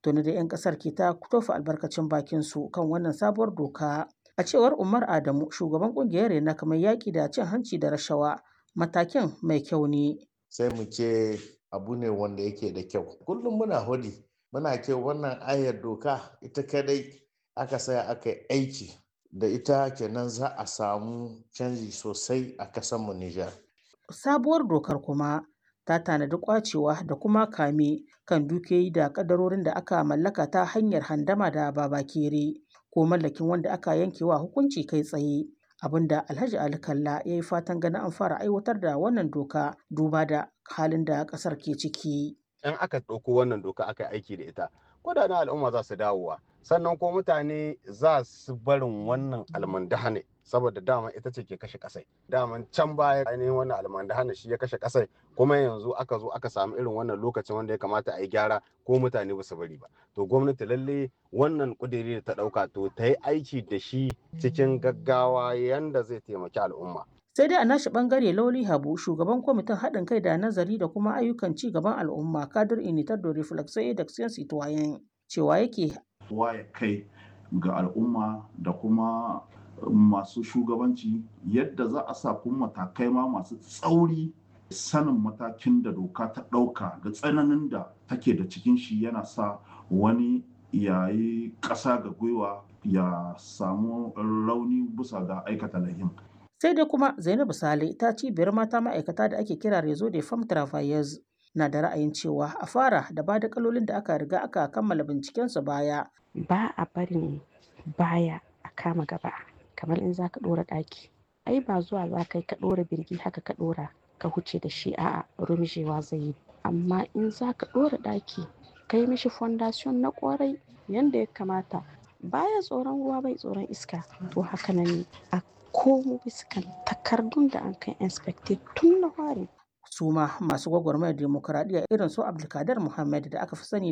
tuni da 'yan kasar ke ta tofa albarkacin bakin su kan wannan sabuwar doka a cewar umar adamu shugaban kungiyar rena kamar yaƙi da cin hanci da rashawa matakin mai kyau ne sai mu ce abu ne wanda yake da kyau kullum muna hudi muna ce wannan ayar doka ita kadai aka saya aka yi aiki da ita kenan za a samu canji sosai a kasanmu Nijar. sabuwar dokar kuma ta tanadi kwacewa da kuma kame kan dukiyoyi da kadarorin da aka mallaka ta hanyar handama da babakere ko mallakin wanda aka yankewa hukunci kai tsaye abinda alhaji ali kalla ya yi fatan ganin an fara aiwatar da wannan doka duba da halin da kasar ke ciki in aka ɗauko wannan doka aka yi aiki da ita kudaden al'umma za su dawowa sannan ko mutane za su barin wannan almandahane saboda dama ita ce ke kashe kasai daman can baya ainihin wannan almandahane shi ya kashe kasai kuma yanzu aka zo aka samu irin wannan lokacin wanda ya kamata a yi gyara ko mutane ba su bari ba to gwamnati lalle wannan kudiri da ta ɗauka to ta yi aiki da shi cikin gaggawa yanda zai taimaki al'umma sai dai a nashi bangare lauli habu shugaban kwamitin haɗin kai da nazari da kuma ayyukan ci gaban al'umma kadir initar da reflexo da citoyen cewa yake waye kai ga al'umma da kuma masu shugabanci yadda za a sa kuma matakai ma masu tsauri sanin matakin da doka ta ɗauka da tsananin da take da cikin shi yana sa wani yayi ƙasa ga gwiwa ya samu rauni bisa ga aikata lahin sai dai kuma zainabu sale ta cibiyar mata ma'aikata da ake kira rezo de femme travailleuse na da ra'ayin cewa a fara da ba da kalolin da aka riga aka kammala bincikensu baya ba a barin baya a kama gaba kamar in za ka ɗora ɗaki ai ba zuwa za ka yi ka ɗora birgi haka ka ɗora ka huce da shi a'a rumjewa zai yi amma in za ka ɗora ɗaki ka yi mishi fondation na ƙwarai yanda ya kamata baya tsoron ruwa bai tsoron iska to haka nan ne a komo biskan takardun da an kai inspected tun na fari su ma masu gwagwarmayar demokuraɗiyya irin su abdulkadir muhammad da aka fi sani